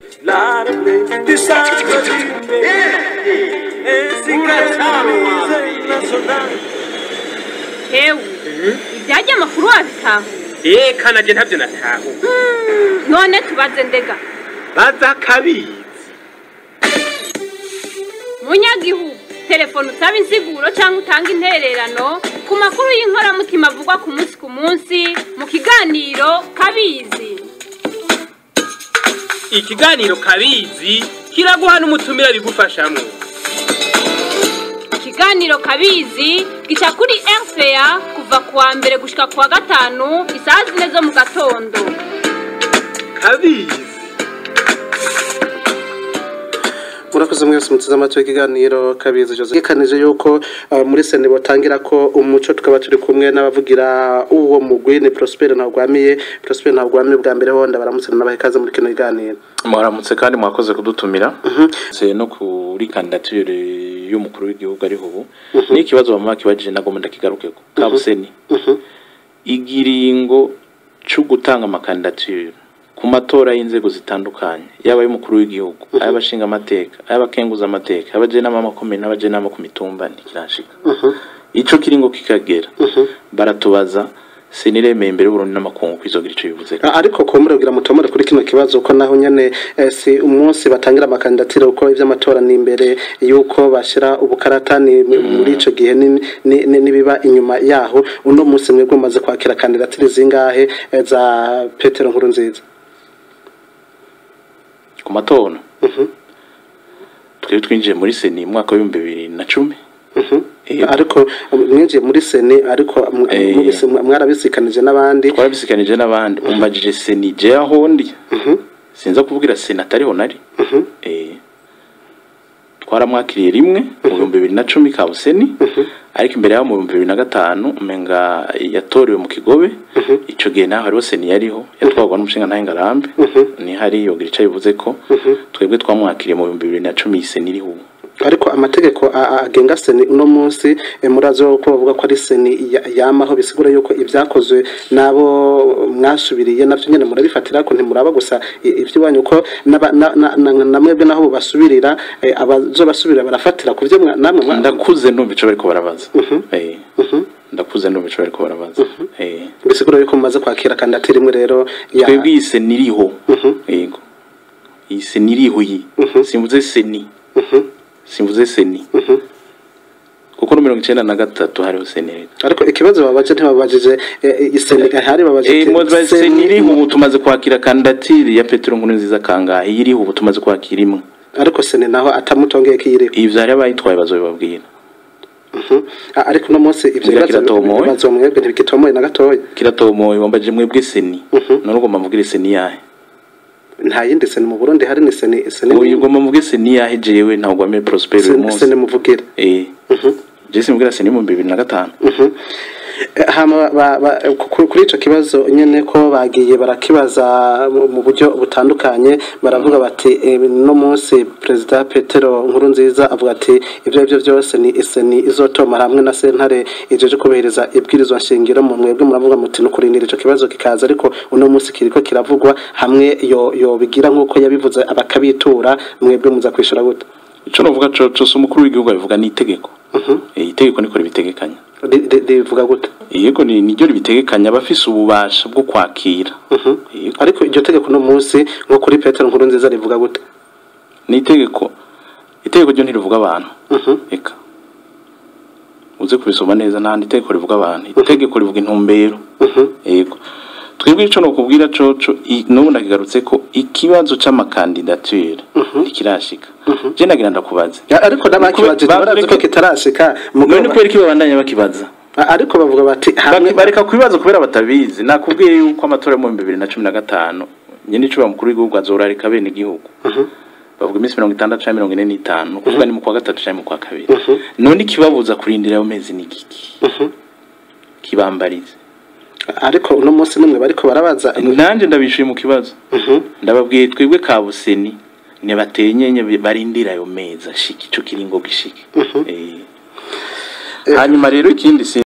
lot of play. Decide what you make. Esse camisa nacional. hewe ibyajya amakuru wabitaho eka naje ntabyo nataho none tubaze ndega baza kabizi munyagihugu telefone usaba insiguro cyangwa utanga intererano ku makuru y'inkoramutima avugwa ku munsi ku munsi mu kiganiro kabizi ikiganiro kabizi kiraguha n'umutumira bigufashamwo ikiganiro kabizi gica kuri rpa kuva ku wa mbere gushika ku wa gatanu isaha zine zo mu gatondo kabizi murakoze mwese muteze amatwi y'ikiganiro kabizi jose yekanije yuko uh, muri seni botangira ko umuco tukaba turi kumwe n'abavugira uwo mugwi ni prospere ntagwamiye prospere ntagwamiye bwa mbere ho ndabaramutse n'abaha ikaze muri kino kiganiro mwaramutse kandi mwakoze kudutumira se no kuri kandidatire y'umukuru w'igihugu ariho ubu ni ikibazo bamwe bakibajije nagomba ndakigarukeko kabuseni igiringo cyo gutanga amakandidatire ku matora y'inzego zitandukanye yaba ay'umukuru w'igihugu ay'abashinga amateka ay'abakenguza amateka abajenama makomeye n'abajenama ku mitumba ntikirashika ico kiringo kikagera baratubaza siniremeye imbere y'uburundi n'amakungu kwizogira ico bivuze Ah, ariko komure kugira mutomore kuri kino kibazo ko naho nyene eh, si umunsi batangira amakandidatire uko ivy'amatora ni imbere yuko bashira ubukarata ni muri ico gihe ni- ni- ni- nibiba inyuma yaho uno munsi mwebwe mumaze kwakira kandidatire zingahe eh, za Petero nkuru nziza ku matora twebwe twinjiye muri seni mu mwaka w'ibihumbi bibiri na cumi Eh, ariko um, mwinjiye muri seni ariko mw- Eh. mubise- mwarabisikanije n'abandi twarabisikanije n'abandi umbajije seni je aho ndi sinza kuvugira seni atariho nari Eh, twaramwakiriye rimwe mu bihumbi bibiri na cumi kabuseni ariko imbere yaho mu bihumbi bibiri na gatanu umenga yatorewe mu kigobe ico gihe naho hariho seni yariho yatwarwa n'umushinga ntahe ngarambe ni hari yogira ico bivuze ko twebwe twamwakiriye mu bihumbi bibiri na cumi iyi seni iriho ubu ariko amategeko a- a- agenga seni uno munsi eh, murazi ko bavuga ko ari seni ya- yamaho bisigura yuko ibyakozwe nabo mwasubiriye navyo nyene murabifatira ko ntimuraba gusa i- ivy'iwanyu ko n'aba- na- na- na- na mwebwe naho basubirira abazobasubirira barafatira ku vyo mwa- namwe mwa- ndakuze ndumva ico bariko barabaza Eh, ndakuze ndumva ico bariko barabaza Eh, bisigura yuko mumaze kwakira kandidatire imwe rero ya twebwe iyi seni iriho yego iyi seni iriho iyi simvuze seni simvuze seni kuko no mirongo icenda na gatatu hariho seni rero ariko ikibazo babaje ntibabajije eh, iseni hari babaje Eh, ati, mubaze seni seni- iriho ubu tumaze kwakira kandidatire ya petero nkuru nziza kangahe iyi iriho ubu tumaze kwakira imwe ariko seni naho atamutongeye ko iriho ivyo hari abayitwaye bazobibabwira Ah, ariko uno munsi ivyo Ngira bibazo kiratomoye. bibazo mwebwe ntibigitomoye na gatoya kiratomoye wambaje mwebwe seni none ugomba mvugire seni yahe nta yindi seni mu Burundi hari ni seni seni uyu ugomba mvuge seni yahe jewe ntabwo wambaye prosper uyu seni, munsi seni muvugira eh jesi mubwira seni mu bibiri na gatanu Eh, hama ba- ba- ku- kuri ico kibazo nyene ko bagiye barakibaza mu mu buryo butandukanye baravuga bati eh, no munsi perezida Petero nkuru nziza avuga ati ivyo ivyo byose ni iseni izotoma hamwe na sentare ijeje kubahiriza ibwirizwa nshingiro mu mwebwe muravuga muti no kurindira ico kibazo kikaza ariko uno munsi kiriko kiravugwa hamwe yo yo bigira nkuko yabivuze abakabitura mwebwe muza kwishura gute ico novuga co cose umukuru w'igihugu abivuga ni itegeko Eh, itegeko niko ribitegekanya Ri- ri- rivuga gute yego ni niryo ribitegekanya abafise ububasha bwo kwakira Yego. ariko iryo tegeko no munsi nko kuri Petero nkuru nziza rivuga gute ni itegeko itegeko ryo ntirivuga abantu reka uze kubisoma neza nta itegeko rivuga abantu itegeko rivuga intumbero yego twebwe ico nokubwira coco i- n'ubu ndakigarutse ko ikibazo c'amakandidature ntikirashika je nagira ndakubaze Ya, ariko n'abakibajije Ba- barazi ko bareke- kitarashika mugabo- none kubera iki babandanya bakibaza A- ariko bavuga bati hamwe Baki- bareka kubibazo kubera batabizi nakubwiye yuko amatora yo mu bihumbi bibiri na cumi na gatanu nyine icubahiro mukuru w'igihugu azorarika bene igihugu bavuga iminsi mirongo itandatu canke mirongo ine n'itanu ni ukuvuga ni mu kwa gatatu canke mu kwa kabiri none ikibabuza kurindira ayo mezi ni giki kibambarize ariko uno munsi nimwe bariko barabaza nanje ndabishuye mu kibazo ndababwiye twebwe kabuseni ntibatenyenye barindira ayo mezi ashika ico kiringo gishike Eh. hanyuma rero ikindi si